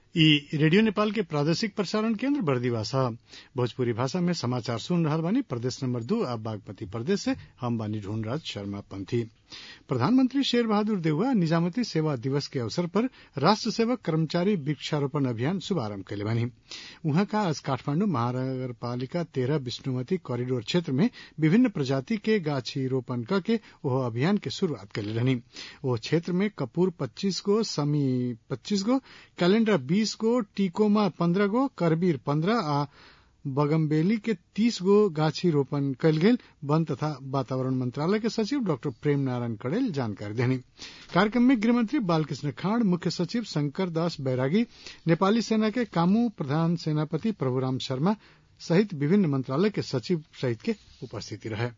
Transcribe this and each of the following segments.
इ रेडियो नेपाल के प्रादेशिक प्रसारण केन्द्र बरदीवा ह भोजपुरी भाषा में समाचार सुन रहल बानी प्रदेश नंबर दू आ बागमती प्रदेश से हम बानी ढूंढराज शर्मा पंथी प्रधानमंत्री शेर बहादुर देउवा निजामती सेवा दिवस के अवसर पर राष्ट्र सेवक कर्मचारी वृक्षारोपण अभियान शुभारम्भ कइले बानी उहाँका आज काठमाण्डु महानगरपालिका तेह्र विष्णुमती करिडोर क्षेत्र में विभिन्न प्रजाति के गाछी रोपण कके ओह अभियान के शुरूआत कइले रहनी ओह क्षेत्र में कपूर पच्चीस गो समी पच्चीस गो कैलेण्डर बीस गो टिकोमा पन्द्रह गो करबीर पन्द्रह आ बगमबेली के तीस गो गाछी रोपण कयल गेल वन तथा वातावरण मंत्रालय के सचिव डॉक्टर प्रेम नारायण कड़ेल जानकारी देनी कार्यक्रम में गृहमंत्री बालकृष्ण खाड़ मुख्य सचिव शंकर दास बैरागी नेपाली सेना के कामू प्रधान सेनापति प्रभुराम शर्मा सहित विभिन्न मंत्रालय के सचिव सहित के उपस्थिति रहे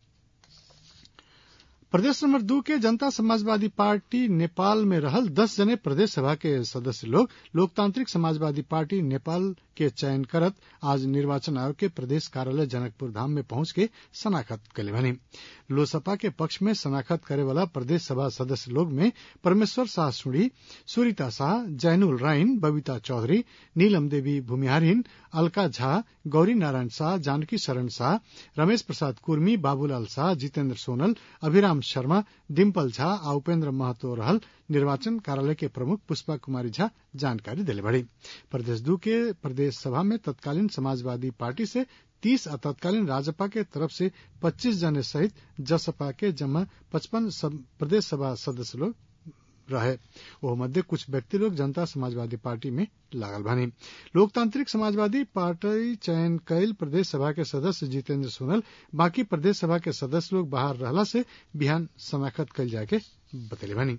प्रदेश नंबर दू के जनता समाजवादी पार्टी नेपाल में रहल दस जने प्रदेश सभा के सदस्य लोग लोकतांत्रिक समाजवादी पार्टी नेपाल के चयन करत आज निर्वाचन आयोग के प्रदेश कार्यालय जनकपुर धाम में पहुंच के शनाखत कले बनी लोसपा के पक्ष में शनाखत करे वाला प्रदेश सभा सदस्य लोग में परमेश्वर शाह सुड़ी सुरीता शाह जैनुल राइन बबीता चौधरी नीलम देवी भूमिहारिन अलका झा गौरी नारायण शाह जानकी शरण शाह रमेश प्रसाद कुर्मी बाबूलाल शाह जितेन्द्र सोनल अभिराम शर्मा डिम्पल झा आ उपेन्द्र महतो रहल निर्वाचन कार्यालय के प्रमुख पुष्पा कुमारी झा जानकारी दिले बड़ी प्रदेश दू के प्रदेश सभा में तत्कालीन समाजवादी पार्टी से तीस आ तत्कालीन राजपा के तरफ से पच्चीस जने सहित जसपा के जमा पचपन प्रदेश सभा सदस्य लोग रहे ओह मध्य कुछ व्यक्ति लोग जनता समाजवादी पार्टी में लागल बानी लोकतांत्रिक समाजवादी पार्टी चयन कैल प्रदेश सभा के सदस्य जितेन्द्र सोनल बाकी प्रदेश सभा के सदस्य लोग बाहर रहला से बिहान समाखत कैल जाके बतले बानी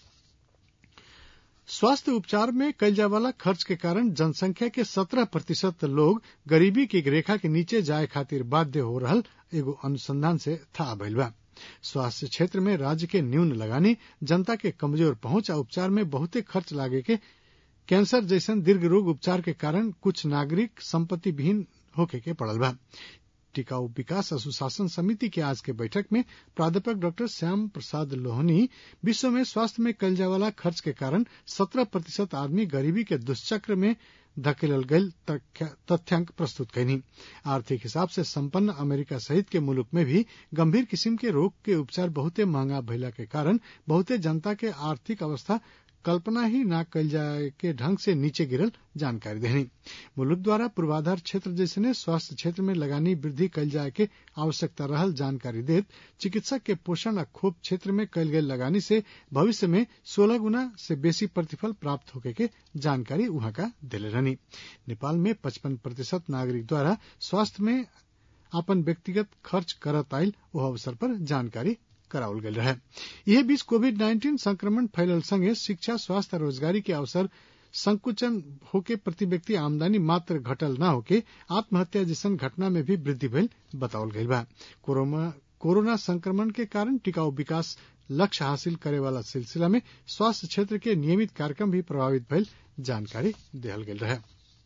स्वास्थ्य उपचार में कैल जाए वाला खर्च के कारण जनसंख्या के सत्रह प्रतिशत लोग गरीबी की रेखा के नीचे जाए खातिर बाध्य हो रहल एगो अनुसंधान से था भइल बा स्वास्थ्य क्षेत्र में राज्य के न्यून लगानी जनता के कमजोर पहुंच आ उपचार में बहुते खर्च लागे के कैंसर जैसन दीर्घ रोग उपचार के कारण कुछ नागरिक संपत्ति विहीन होके के पड़ल बा टिकाऊ विकास और सुशासन समिति के आज के बैठक में प्राध्यापक डॉक्टर श्याम प्रसाद लोहनी विश्व में स्वास्थ्य में कल जाए वाला खर्च के कारण सत्रह प्रतिशत आदमी गरीबी के दुष्चक्र में धकेलल गयल तथ्यांक प्रस्तुत कैनी आर्थिक हिसाब से संपन्न अमेरिका सहित के मुल्क में भी गंभीर किस्म के रोग के उपचार बहुते महंगा भइला के कारण बहुते जनता के आर्थिक अवस्था कल्पना ही न कल जाए के ढंग से नीचे गिरल जानकारी देनी मुल्क द्वारा पूर्वाधार क्षेत्र जैसे स्वास्थ्य क्षेत्र में लगानी वृद्धि कल जाए के आवश्यकता रहल जानकारी देत चिकित्सक के पोषण आ खोप क्षेत्र में कल गई लगानी से भविष्य में सोलह गुना से बेसी प्रतिफल प्राप्त होके के जानकारी वहां का दिले रहनी नेपाल में पचपन प्रतिशत नागरिक द्वारा स्वास्थ्य में अपन व्यक्तिगत खर्च करत आयल वह अवसर पर जानकारी करावल गयल रहे यह बीच कोविड नाइन्टीन संक्रमण फैलल संगे शिक्षा स्वास्थ्य रोजगारी के अवसर संकुचन होके प्रति व्यक्ति आमदनी मात्र घटल न होके आत्महत्या जैसन घटना में भी वृद्धि भइल बतावल गईल बा कोरोना संक्रमण के कारण टिकाऊ विकास लक्ष्य हासिल करे वाला सिलसिला में स्वास्थ्य क्षेत्र के नियमित कार्यक्रम भी प्रभावित भइल जानकारी दिहल गेल रहे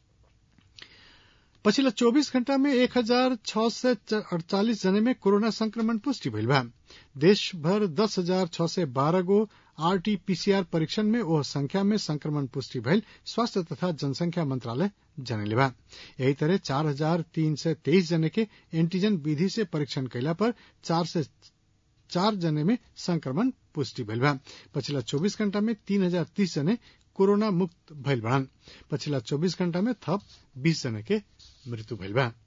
पछिल्ला चौबीस घण्टा में एक हजार छ सय अड़चालिस जने में कोरोना संक्रमण पुष्टि भइल बा देशभर दस हजार छ सय बाह्र गो आरटीपीसीआर परीक्षण में ओह संख्या में संक्रमण पुष्टि भइल स्वास्थ्य तथा जनसंख्या मंत्रालय जनले बा यही तरह चार हजार तीन सय तेईस जने के एंटीजन विधि से परीक्षण कैला पर चार सय चार जने में संक्रमण पुष्टि भइल बा पछिल्ला चौबीस घण्टा में तीन हजार तीस जने कोरोना मुक्त भइल बड़न पछिल्ला चौबीस घण्टा में थप बीस जने के मृत्यु भइल बा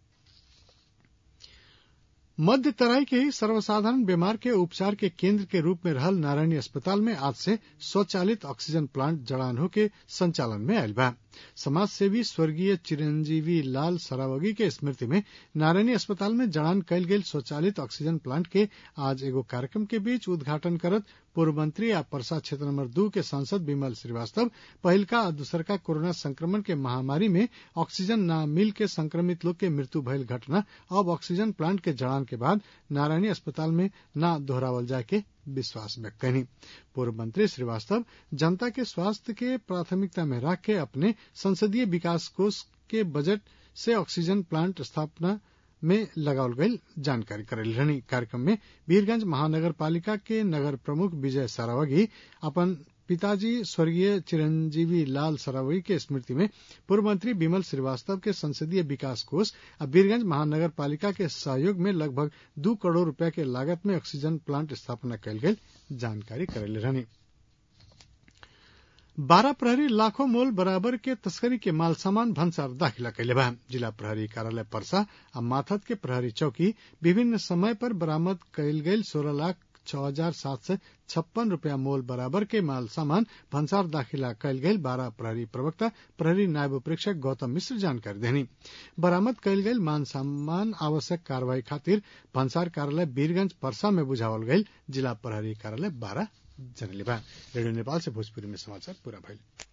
मध्य तराई के ही सर्वसाधारण बीमार के उपचार के केंद्र के रूप में रहल नारायणी अस्पताल में आज से स्वचालित ऑक्सीजन प्लांट जड़ान होके संचालन में आयल बा समाज सेवी स्वर्गीय चिरंजीवी लाल सरावगी के स्मृति में नारायणी अस्पताल में जड़ान कैल गेल स्वचालित ऑक्सीजन प्लांट के आज एगो कार्यक्रम के बीच उद्घाटन करत पूर्व मंत्री आ परसा क्षेत्र नंबर दू के सांसद विमल श्रीवास्तव पहिलका आ दूसरका कोरोना संक्रमण के महामारी में ऑक्सीजन न मिल के संक्रमित लोग के मृत्यु भयल घटना अब ऑक्सीजन प्लांट के जड़ान के बाद नारायणी अस्पताल में न दोहरावल जाए के विश्वास व्यक्त कनी पूर्व मंत्री श्रीवास्तव जनता के स्वास्थ्य के प्राथमिकता में रख के अपने संसदीय विकास कोष के बजट से ऑक्सीजन प्लांट स्थापना में लगावल गई जानकारी करेल रहनी कार्यक्रम में वीरगंज महानगर पालिका के नगर प्रमुख विजय सारावगी अपन पिताजी स्वर्गीय चिरंजीवी लाल सरावगी के स्मृति में पूर्व मंत्री विमल श्रीवास्तव के संसदीय विकास कोष आ वीरगंज महानगर पालिका के सहयोग में लगभग दू करोड़ रूपया के लागत में ऑक्सीजन प्लांट स्थापना कयल गेल जानकारी करेले रहनी बारह प्रहरी लाखों मोल बराबर के तस्करी के माल सामान भंसार दाखिला कैले बा जिला प्रहरी कार्यालय परसा आ माथत के प्रहरी चौकी विभिन्न समय पर बरामद कयल गेल सोलह लाख छह हजार सात सय छप्पन रूपया मोल बराबर के माल सामान भंसार दाखिला कयल गेल बारह प्रहरी प्रवक्ता प्रहरी नायब प्रेक्षक गौतम मिश्र जानकारी देनी बरामद कयल गेल मान सामान आवश्यक कार्रवाई खातिर भंसार कार्यालय वीरगंज परसा में बुझावल गयल जिला प्रहरी कार्यालय बारह जनले बा रेडियो नेपाल से भोजपुरी में समाचार पूरा भइल